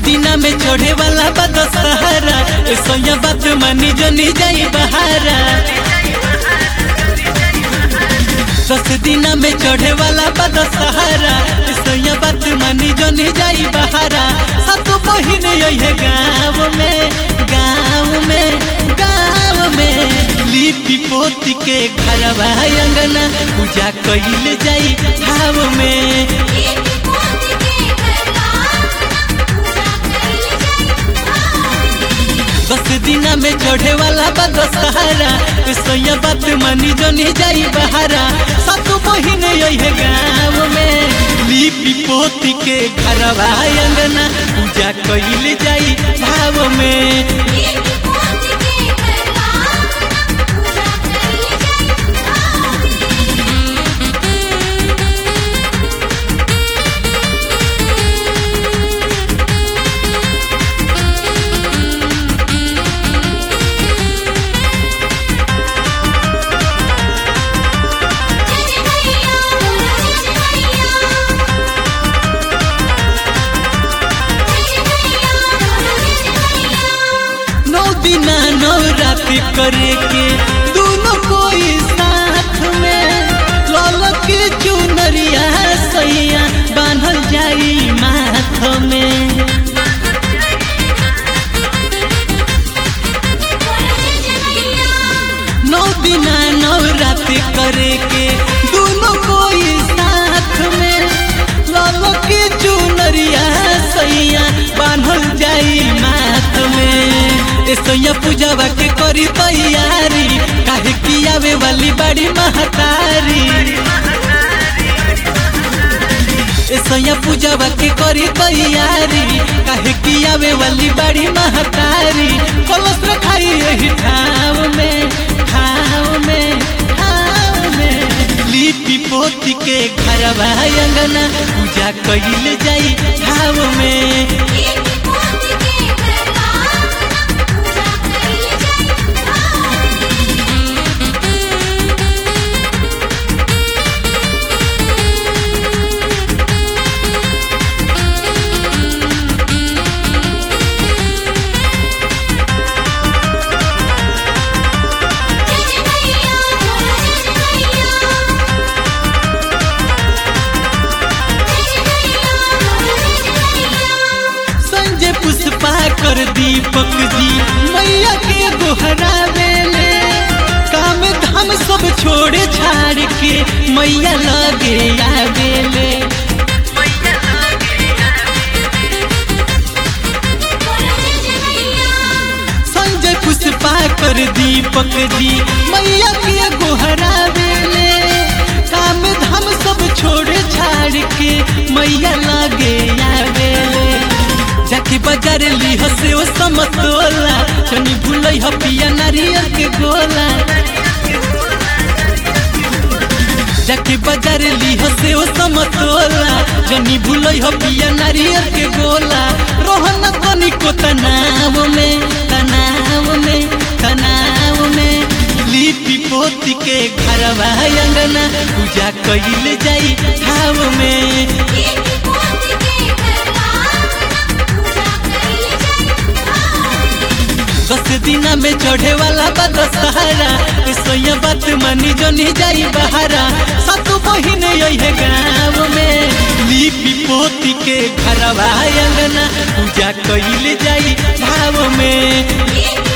दिना में चढ़े वाला बा दशहरा ऐसा बात मानी जो नहीं जाई बहारा दस दिना में चढ़े वाला बा दशहरा ऐसा बात मानी जो नहीं जाई बहारा सातो बहिन यही गाँव में गाँव में गाँव में लिपि पोती के घरवा अंगना पूजा कइल जाई भाव में दस दिना में चढ़े वाला बा दशहरा सोया बात मानी जो नहीं जाई बहारा सातो बहिन यही गाँव में लिपि पोती के घरवा अंगना पूजा कइल जाई भाव में नौ दिना नौ रात करे के दोनों कोई साथ में लाल के चुनरिया सैया बांधल जाई माथ में नौ दिना नौ रात करे के दोनों कोई साथ में लाल के चुनरिया सैया बांधल जाई माथ में ए सैया पूजावा के करी तैयारी काहे की आवे वाली बड़ी महतारी ए सैया पूजावा के करी तैयारी काहे की आवे वाली बड़ी महतारी कलश रखाई यही ठाव में ठाव में ठाव में लिपि पोती के घरवा अंगना पूजा कइल जाई ठाव में संजय पुष्पा कर दीपक जी मैया के गोहरा बेले काम धाम सब छोड़ छाड़ के मैया लगे आवेले संजय पुष्पा कर दीपक जी मैया के गोहरा बेले काम धाम सब छोड़ छाड़ के मैया लगे आवेले जाके बाजार ली हसे ओ समतोला चनी भूलई ह पिया नारियल के गोला जाके बाजार ली हसे ओ समतोला चनी भूलई ह पिया नारियल के गोला रोहन तनी को तनाव में तनाव में तनाव में लिपि पोती के घरवा अंगना पूजा कइल जाई ठाव में दस दिना में चढ़े वाला बा दशहरा सोया बात मानी जो नहीं जाई बहारा सातो बहिन यही गाँव में लिपि पोती के घरवा अंगना पूजा कइल जाई भाव में